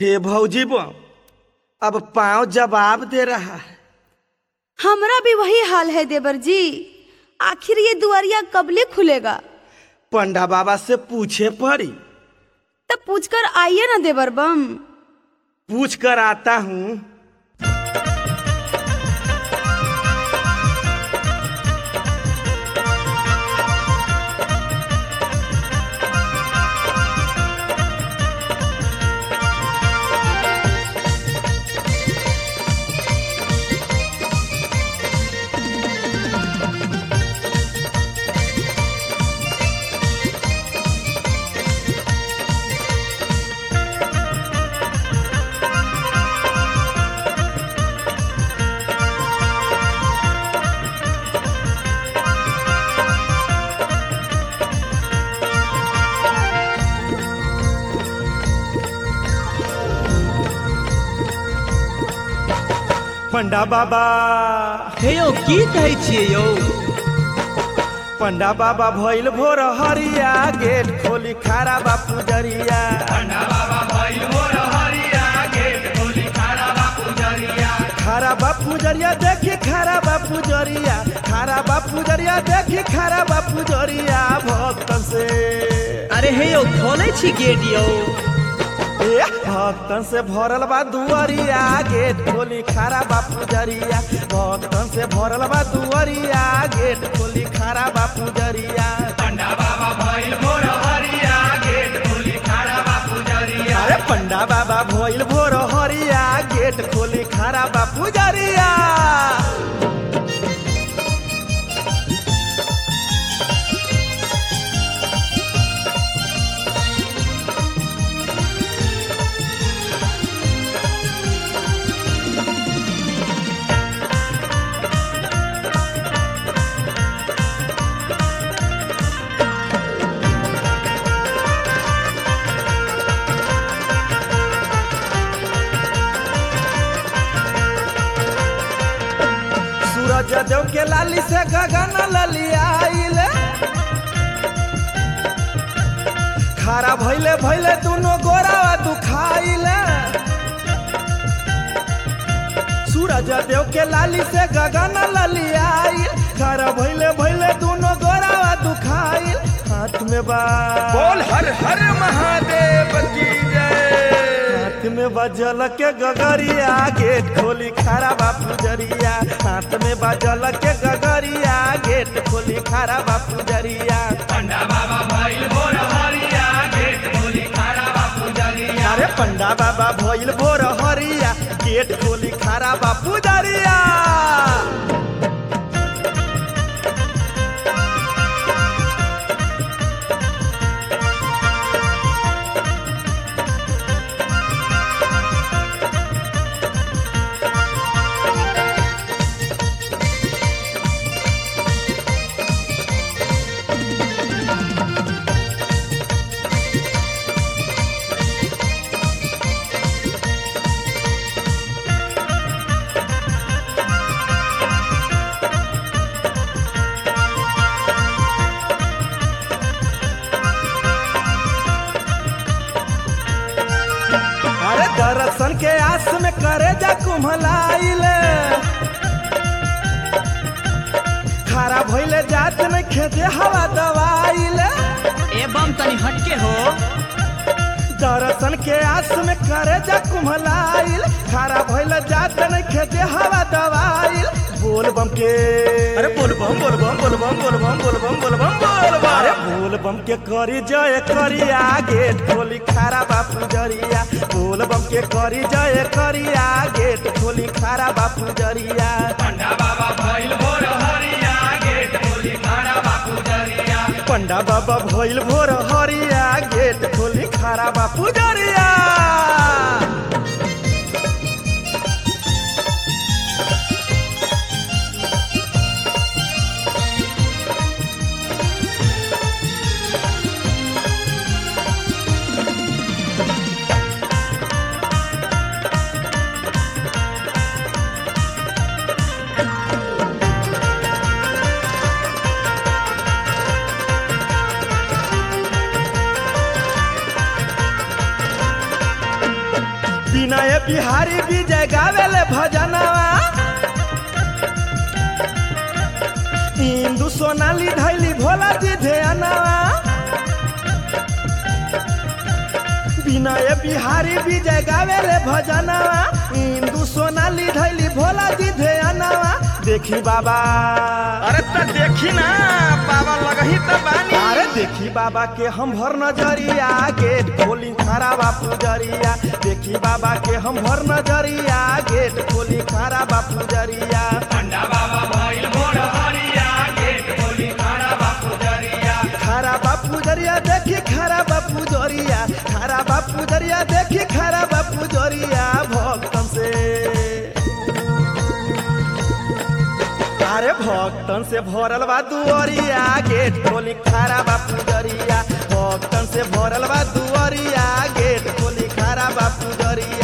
हे भौजी बम अब पाँव जवाब दे रहा है हमरा भी वही हाल है देवर जी आखिर ये दुआरिया कबले खुलेगा पंडा बाबा से पूछे पड़ी तब पूछकर आइए ना देवर बम पूछ कर आता हूँ पंडा बाबा हे यौ की कहै छियै यौ पंडा बाबा भइल भोर हरिया गेट खोली खारा बापू जरिया खारा बापू जरिया देखी खारा बापू जरिया खारा बापू जरिया देखी खारा बापू जरिया भक्तन से अरे हे यौ खोलै छी गेट यौ ए, भक्तन से भरल बा दुआरिया गेट खोली खारा बापू जरिया भक्तन से भरल बा दुआरिया गेट खोली खारा बापू जरिया अरे पंडा बाबा भइल भोर हरिया गेट खोली खारा बापू जरिया सूरज देव के लाली से गगन ललियाइल खारा भइले भइले दुनो गोरावा दुखाइल सूरज देव के लाली से गगन ललियाइल खारा भइले भइले दुनो गोरावा दुखाइल हाथ में बा बोल हर हर महादेव की जय हाथ में बजल के गगरिया गेट खोली खारा बापू जरिया हाथ में बजल के गगरिया गेट खोली खारा बापू जरिया अरे पंडा बाबा भइल भोर हरिया गेट खोली खारा बापू जरिया अरे दर्शन के आस में करे जा कुम्हलाइल खारा भइले जात में खेते हवा दवाइल एवं तनी हटके हो दर्शन के आस में करे जा कुम्हलाइल खारा भइले जात में खेते हवा दवाइल बोल बम के अरे बोल बम बोल बम बोल बम बोल बम बोल बम बोल बम बोल बम अरे बोल बम के करी जय करिया गेट खोली खारा बापू जरिया बोल बम के करी जय करिया गेट खोली खारा बापू जरिया पंडा बाबा भइल भोर हरिया गेट खोली खारा बापू जरिया विनय बिहारी विजय गावेले भजनवा इंदु सोनाली धैली भोला जी ध्यानवा विनय बिहारी विजय गावेले भजनवा इंदु सोनाली धैली भोला जी ध्यानवा देखी बाबा अरे त देखी ना बाबा लगही त बानी अरे देखी बाबा के हम भर नजरिया गेट खोली खारा बापू जरिया देखी बाबा के हम भर नजरिया गेट खोली खारा बापू जरिया खारा बापू जरिया देखी खारा बापू जरिया खारा बापू जरिया देखी खारा बापू जरिया भक्तन से अरे भक्तन से भरल बा दुअरिया गेट खोली खारा बापू जरिया भक्तन से भरल बा दुअरिया गेट खोली खारा बापू जरिया